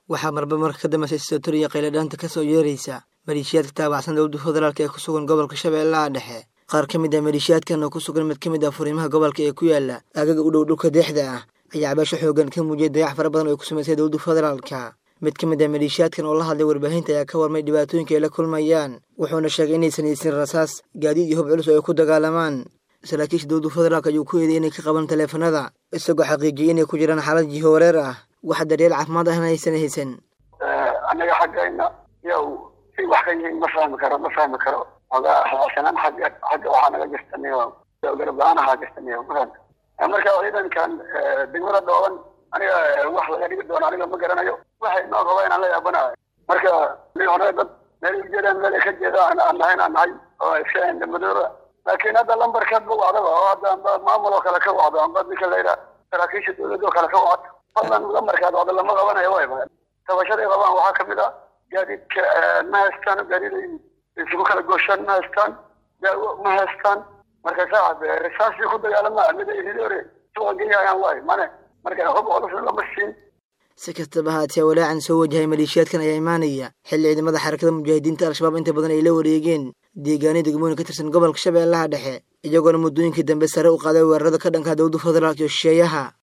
waxaa marba marka ka dambeysay sotoriya qayladhaanta ka soo yeeraysa maleeshiyaadka taabacsan dowladda federaalk ee ku sugan gobolka shabeellaha dhexe qaar ka mid ah maleeshiyaadkan oo ku sugan mid ka mid ah furiimaha gobolka ee ku yaala aagaga u dhow dhulka deexda ah ayaa cabaasho xoogan ka muujiyay dayax fara badan oo ay ku samaysay dowladda federaalka mid ka mid ah maleeshiyaadkan oo la hadlay warbaahinta ayaa ka warmay dhibaatooyinka ay la kulmayaan wuxuuna sheegay inaysan haysin rasaas gaadiid iyo hub culus oo ay ku dagaalamaan saraakiisha dowladda federaalk ayuu ku eeday inay ka qaban taleefanada isagoo xaqiijiyay inay ku jiraan xaalad jiho wareer ah wax daryeel caafimaad ahna aysan haysan annaga xaggayna yow si wax ka yihiin ma fahmi karo ma fahmi karo ogaa xasanaan xagga xagga waxaa naga jirtaniyo garab la-aan ahaa jirtaniyo mafahanta marka ciidankan degmada dhooban aniga wax laga dhigi doono aniga ma garanayo waxay noo raba inaan la yaabanayo marka hore dad meel ujeedaan meel ka jeeda aan nahay aan nahay oo iska indhamadooba laakiin hadda lambarkaad ma wacdaba oo hadda amba maamul oo kale ka wacdo amba ninka layidha saraakiisha dowladda oo kale ka wacdo fadlan lambarkaad wacdo lama qabanayo wayba tabashaday qabaan waxaa kamid ah gaadiidka ma haystaan gaadiid isugu kala gooshaan ma haystaan daawo ma haystaan marka saacad risaasii ku dagaalama mid ay hore suuqa geeyayaan waay mane marka hub culus lama siin si kastaba haatee walaacan soo wajahay maleeshiyaadkan ayaa imaanaya xilli ciidamada xarakada mujaahidiinta al-shabaab inta badan ay la wareegeen deegaanyo degmooyin ka tirsan gobolka shabeellaha dhexe iyagoona muddooyinkii dambe sare u qaaday weerarada ka dhanka dowladda federaalk iyo shisheeyaha